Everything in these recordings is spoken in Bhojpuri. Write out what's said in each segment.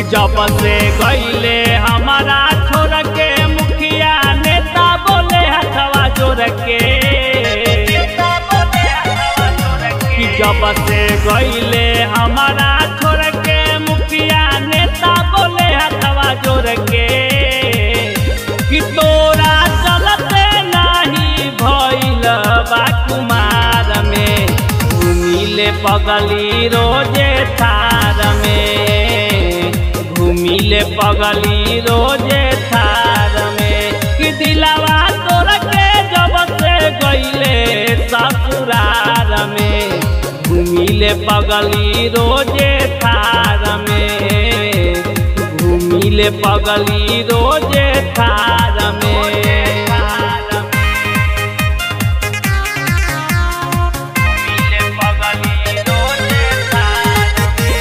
जब से गईले हमारा छोड़ के मुखिया नेता बोले हथवा जोड़ के कि जब से गईले हमारा छोड़ के मुखिया नेता बोले हथवा जोड़ के कि तोरा चलते नाही भइल बा कुमार में घुमिले पगली रोजे थार में घुमिले पगली रोजे थार में कि दिलावा तोर के जब से गईले ससुरार में घुमिले पगली रोजे थार में घुमिले पगली रोजे थार में घुमिले पगली रोजे थार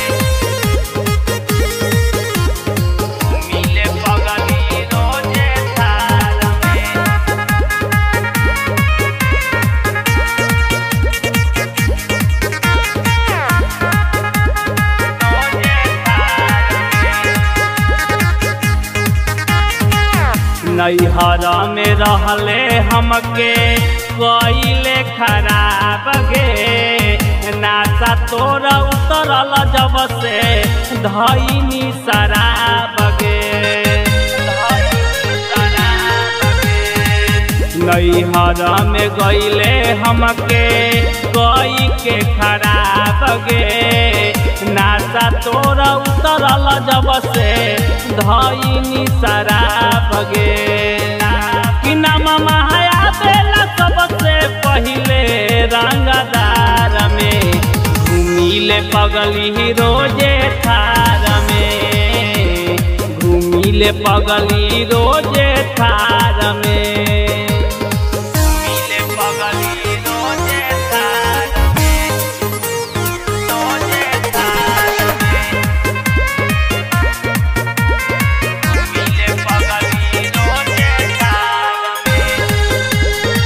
में घुमिले पगली रोजे थार में नैहर में रहले हमके कइले खराब गे नासा तोरा उतरल जब से धैनी शराब गे नैहर में गईले हमके कई के खराब गे नासा तोरा उतरल जब से धैनी शराब गे कि नाम महाया बेला सबसे पहिले रंगदार में घुमिले पगली रोजे थार में घुमिले पगली रोजे थार में घुमिले पगली रोजे थार में रोजे थार में घुमिले पगली रोजे थार में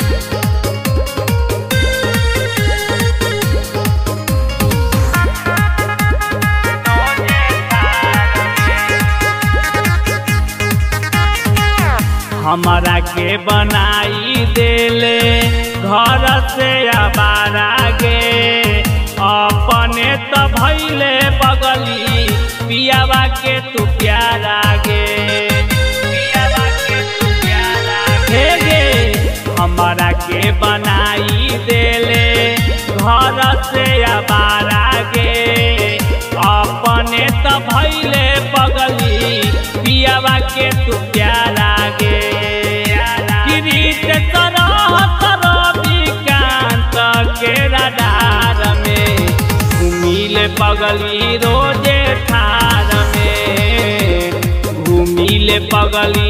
हमारा के बनाई देले घर से आबारा गे अपने तो भैले बगली पियावा के तू प्यारा गे पियावा के तू प्यारा गे गे हमारा के बनाई देले घर से आबारा गे अपने तो भैले बगली पियावा के तू प्यारा गे किरीट तरह तरह विकांत के रडार में घुमिले पगली रोजे थार में घुमिले पगली